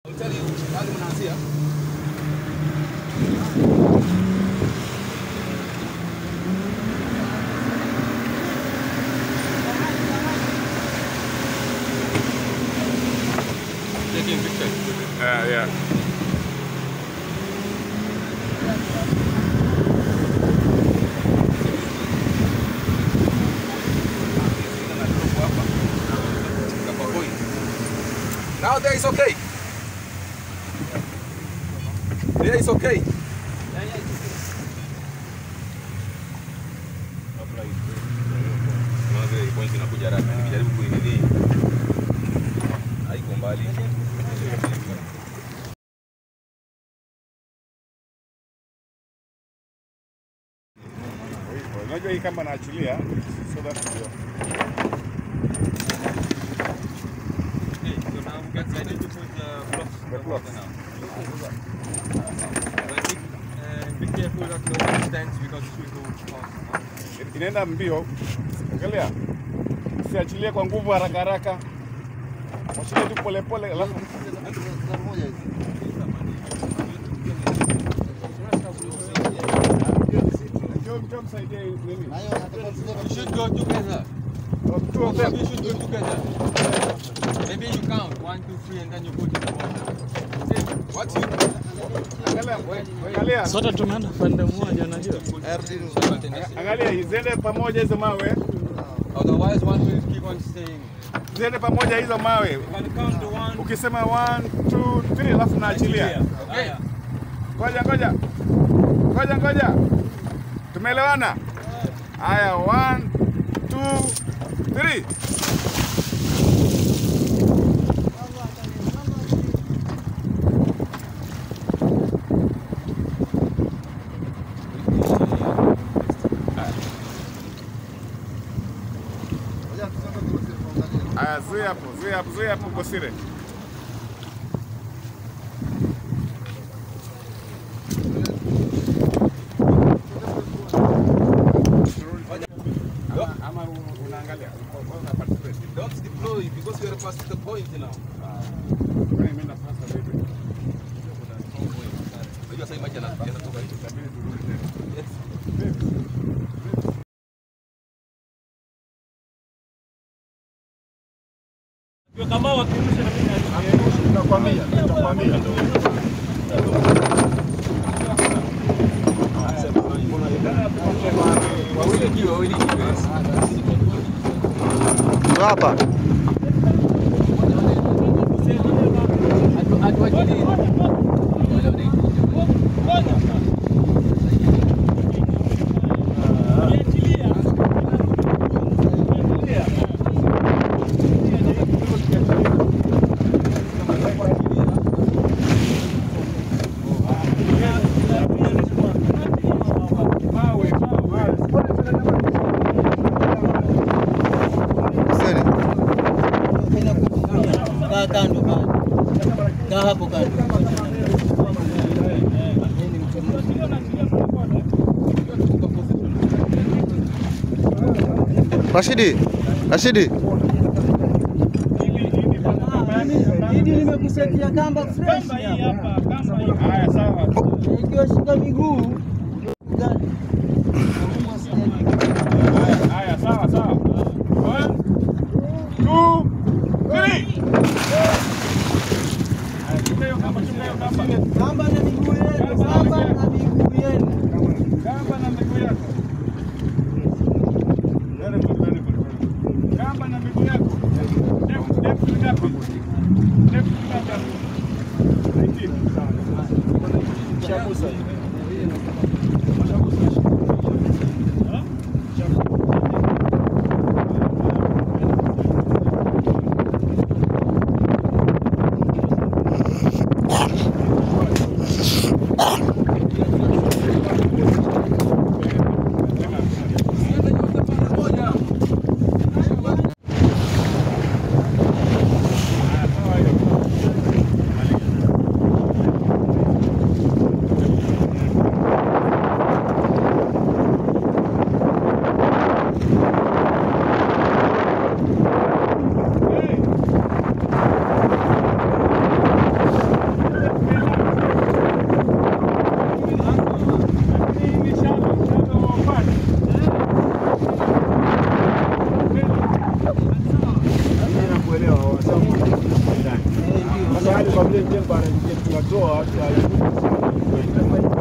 Taking pictures. Uh, yeah. Now there is okay. There is okay. Unaona vile points inakuja haraka. Nikijaribu kuinini haiko mbali. Unajua hii kama naachilia so that ndio. Okay, so now we get ready to put the blocks. The blocks. now. But keep, uh, be careful that no one stands because it will go fast. Inaenda mbio. Angalia. Usiachilie kwa nguvu haraka haraka. Mwachilie tu pole pole alafu njoo njoo msaidie nini? You should go together. Two of them. You should go together. Maybe you count one, two, three, and then you put in the water. What you Angalia, angalia. Sote tumeenda pande moja, unajua. Angalia, ziende pamoja hizo mawe. Otherwise, one will keep on staying. Ziende pamoja hizo mawe. You can count to one. Ukisema 1 2 3 alafu naachilia. Okay. Ngoja ngoja. Ngoja ngoja. Tumeelewana? Haya 1 2 3. Haya, zuia hapo, zuia hapo, zuia hapo Bosire. Ama, ama u- unaangalia una participate. don't deploy because we are past the point now. Kwani mimi na sasa vipi? Unajua sasa maji yana- yanatoka hivi. Itabidi turudi tena. Yes. Tutakwambia, tutakwambia. Wawili juu, wawili juu. Hapa. Bosire. Kaa kando kando. Kaa hapo kando. Rashidi. Rashidi. Hili nimekusetia kamba fresh hapa. Haya, sawa. Ikiwa shika miguu. Gani? Haya, haya, sawa, sawa. One, two, three. Haya, shika hiyo kamba, shika hiyo kamba. Kamba na miguu yenu. Kamba na miguu yenu. Kamba na miguu yako. Very good, very good, very good. Kamba na miguu yako. Depth, depth ni ngapi? Depth ni ngapi? 19. Sawa. Shabusa hiyo. kwa vile njia bana tunatoa tunaibu